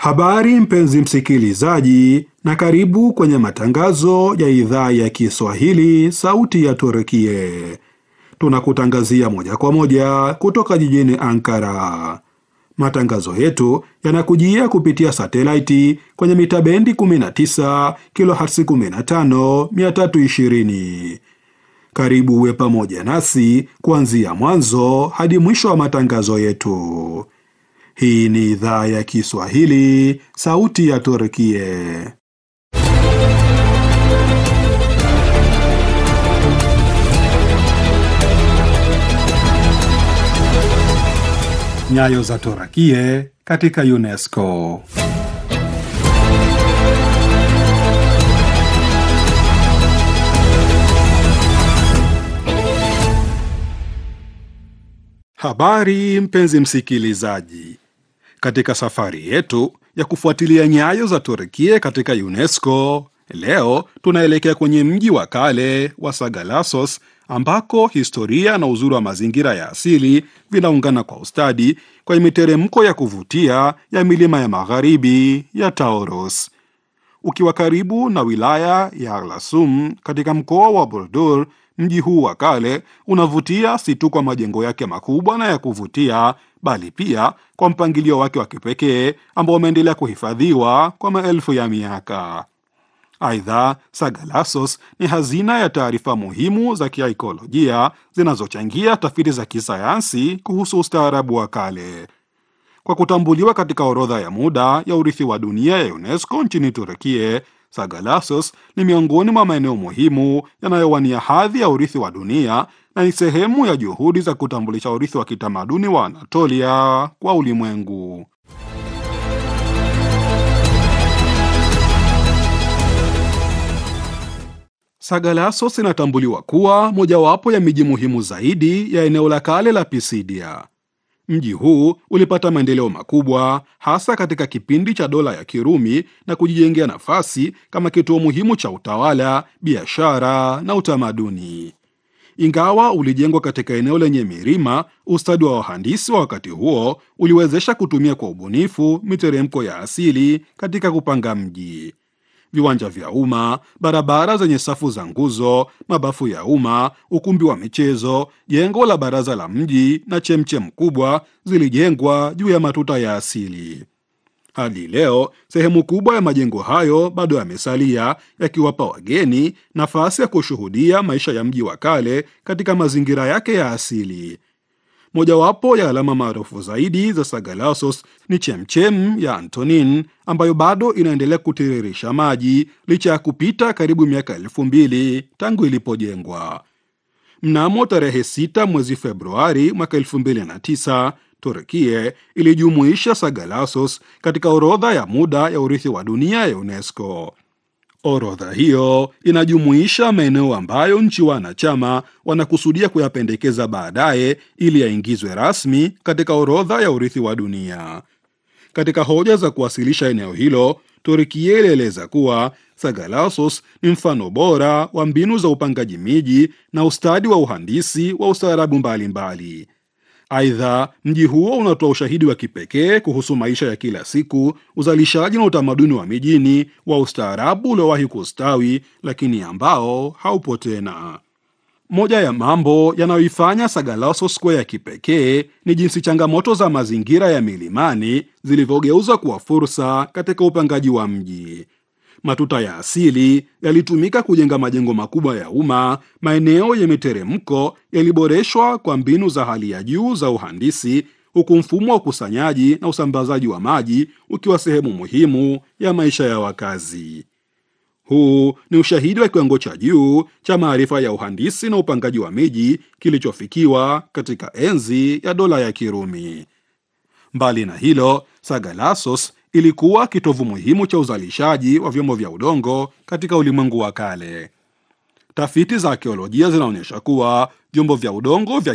Habari mpenzi msikilizaji, na karibu kwenye matangazo ya idhaa ya Kiswahili sauti ya Turkie. Tunakutangazia moja kwa moja kutoka jijini Ankara. Matangazo yetu yanakujia kupitia satelaiti kwenye mita bendi 19 kilohertz 15 320. Karibu uwe pamoja nasi kuanzia mwanzo hadi mwisho wa matangazo yetu. Hii ni idhaa ya Kiswahili, sauti ya Turkie. Nyayo za Turkie katika UNESCO. Habari mpenzi msikilizaji, katika safari yetu ya kufuatilia nyayo za Turkie katika UNESCO, leo tunaelekea kwenye mji wa kale wa Sagalassos ambako historia na uzuri wa mazingira ya asili vinaungana kwa ustadi kwenye miteremko ya kuvutia ya milima ya magharibi ya Taurus. Ukiwa karibu na wilaya ya Erlasum katika mkoa wa Burdur, mji huu wa kale unavutia si tu kwa majengo yake makubwa na ya kuvutia, bali pia kwa mpangilio wake wa kipekee ambao umeendelea kuhifadhiwa kwa maelfu ya miaka. Aidha, Sagalassos ni hazina ya taarifa muhimu za kiaikolojia zinazochangia tafiti za kisayansi kuhusu ustaarabu wa kale. Kwa kutambuliwa katika orodha ya muda ya urithi wa dunia ya UNESCO nchini Turkie, Sagalassos ni miongoni mwa maeneo muhimu yanayowania hadhi ya urithi wa dunia na ni sehemu ya juhudi za kutambulisha urithi wa kitamaduni wa Anatolia kwa ulimwengu. Sagalassos inatambuliwa kuwa mojawapo ya miji muhimu zaidi ya eneo la kale la Pisidia. Mji huu ulipata maendeleo makubwa hasa katika kipindi cha dola ya Kirumi na kujijengea nafasi kama kituo muhimu cha utawala, biashara na utamaduni. Ingawa ulijengwa katika eneo lenye milima, ustadi wa wahandisi wa wakati huo uliwezesha kutumia kwa ubunifu miteremko ya asili katika kupanga mji. Viwanja vya umma, barabara zenye safu za nguzo, mabafu ya umma, ukumbi wa michezo, jengo la baraza la mji na chemchem kubwa zilijengwa juu ya matuta ya asili. Hadi leo sehemu kubwa ya majengo hayo bado yamesalia, yakiwapa wageni nafasi ya kushuhudia maisha ya mji wa kale katika mazingira yake ya asili. Mojawapo ya alama maarufu zaidi za Sagalassos ni chemchem ya Antonin ambayo bado inaendelea kutiririsha maji licha ya kupita karibu miaka elfu mbili tangu ilipojengwa. Mnamo tarehe 6 mwezi Februari mwaka 2009 Turkie ilijumuisha Sagalassos katika orodha ya muda ya urithi wa dunia ya UNESCO. Orodha hiyo inajumuisha maeneo ambayo nchi wanachama wanakusudia kuyapendekeza baadaye ili yaingizwe rasmi katika orodha ya urithi wa dunia. Katika hoja za kuwasilisha eneo hilo, Turkia ilieleza kuwa Sagalassos ni mfano bora wa mbinu za upangaji miji na ustadi wa uhandisi wa ustaarabu mbalimbali. Aidha, mji huo unatoa ushahidi wa kipekee kuhusu maisha ya kila siku, uzalishaji na utamaduni wa mijini wa ustaarabu uliowahi kustawi, lakini ambao haupo tena. Moja ya mambo yanayoifanya Sagalassos kuwa ya kipekee ni jinsi changamoto za mazingira ya milimani zilivyogeuzwa kuwa fursa katika upangaji wa mji. Matuta ya asili yalitumika kujenga majengo makubwa ya umma. Maeneo ya miteremko yaliboreshwa kwa mbinu za hali ya juu za uhandisi, huku mfumo wa ukusanyaji na usambazaji wa maji ukiwa sehemu muhimu ya maisha ya wakazi. Huu ni ushahidi wa kiwango cha juu cha maarifa ya uhandisi na upangaji wa miji kilichofikiwa katika enzi ya dola ya Kirumi. Mbali na hilo, Sagalassos ilikuwa kitovu muhimu cha uzalishaji wa vyombo vya udongo katika ulimwengu wa kale. Tafiti za arkeolojia zinaonyesha kuwa vyombo vya udongo vya